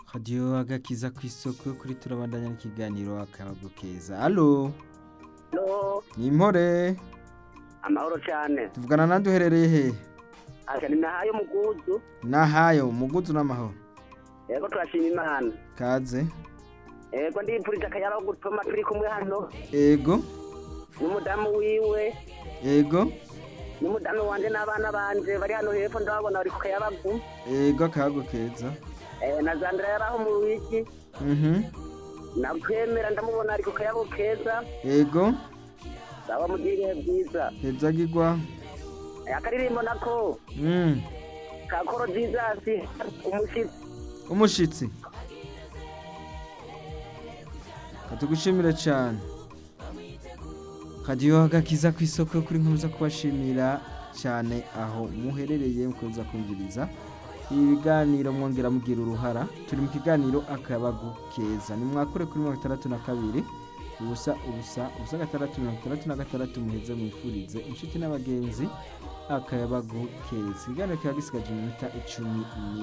radiyo agakiza ku isoko kuri turabandanya n'ikiganiro akabago keza alo Halo, ni impore amahoro cyane. tuvugana nande uherereye he Aka ni nahayo muguzu. nahayo muguzu n'amahoro Yego turashima Imana. kaze Yego ndipfurije akayabo gutuma turi kumwe hano ego n'umudamu wiwe ego n'umudamu wanje n'abana banje bari hano hepfo ndababona bari ku kayabagu. ego akabago keza Eh na Zandra yaraho mu wiki. mhm Nakwemera ndamubona ari ku kayabo keza. ego Sawa mugire bwiza. hezagirwa Eh, Akaririmbo nako mm. kakoro Jesus umushitsi. umushitsi katugushimire cyane radiyo agakiza ku isoko kuri nkomeza kubashimira cyane aho muherereye mukomeza kumviriza ibiganiro mwongera mugira uruhara turi mu kiganiro akabagu keza ni mwakure kuri mirongo itandatu na kabiri ubusa ubusa ubusa gatandatu mirongo itandatu na gatandatu muheze mwifurize inshuti n'abagenzi akayabagu keza ikiganiro kiba gisigaje iminota icumi